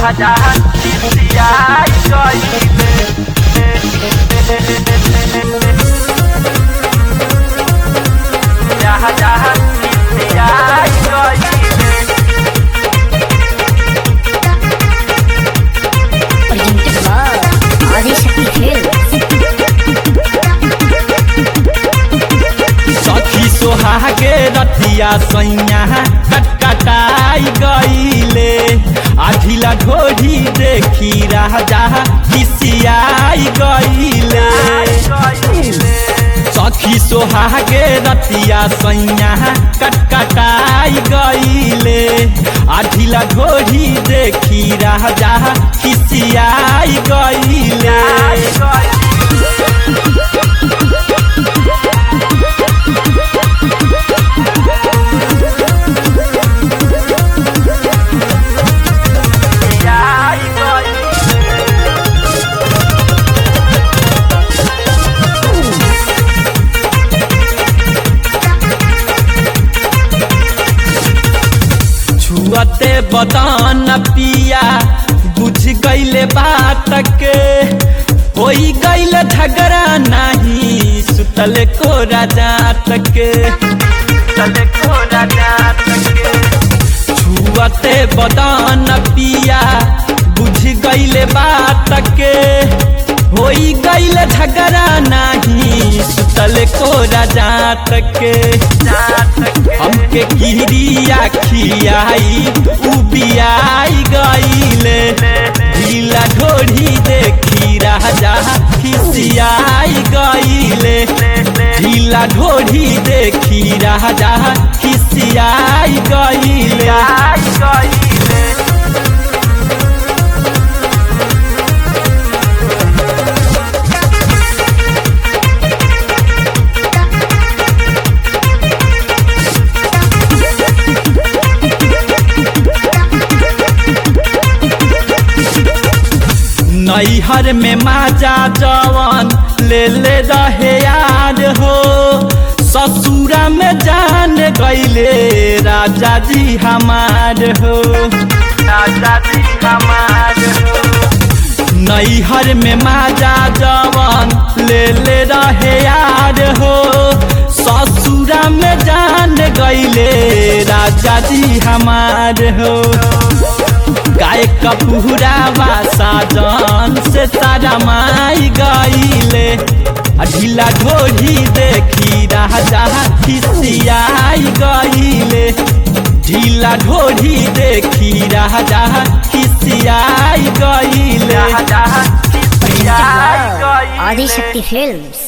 जहाँ खिसियाई गईले जहाँ जहाँ खिसियाई गईले presented by Adishakti Films. सखी सोहागे रतिया सैया कटकटाई गईले आधिला ढोढ़ी देखी राजा किसियाई गईले सखी सोहागे रतिया सैया कटकटाई गईले आधिला ढोढ़ी देखी राजा किसियाई गईले खिसियाई गईले छुअते बदन पिया बुझ गईले बात के होई गईले झगड़ा नहीं सुतल को राजात के चले कोरा जात के छुअते बदन पिया बुझ गईले बात के होई गईले झगड़ा नहीं सुतल को राजात के जात के हमके किरिया खियाई उबियाई गईले ढीला ढोढ़ी देखी राजा खिसियाई गईले ढीला ढोढ़ी देखी राजा खिसियाई गईले आई गईले नैहर में माजा जवन ले ले रहे यार हो ससुरा में जान गईले राजा जी हमार हो राजा जी हमार हो नैहर में माजा जवन ले ले रहे यार हो ससुरा में जान गईले राजा जी हमार हो गाय कपूरा बासा जान से तारा माई गईले आ ढीला ढोढ़ी देखी राजा खिसियाई गईले ढीला ढोढ़ी देखी राजा खिसियाई गईले जहाँ जहाँ खिसियाई Presented by गईले Adishakti Films.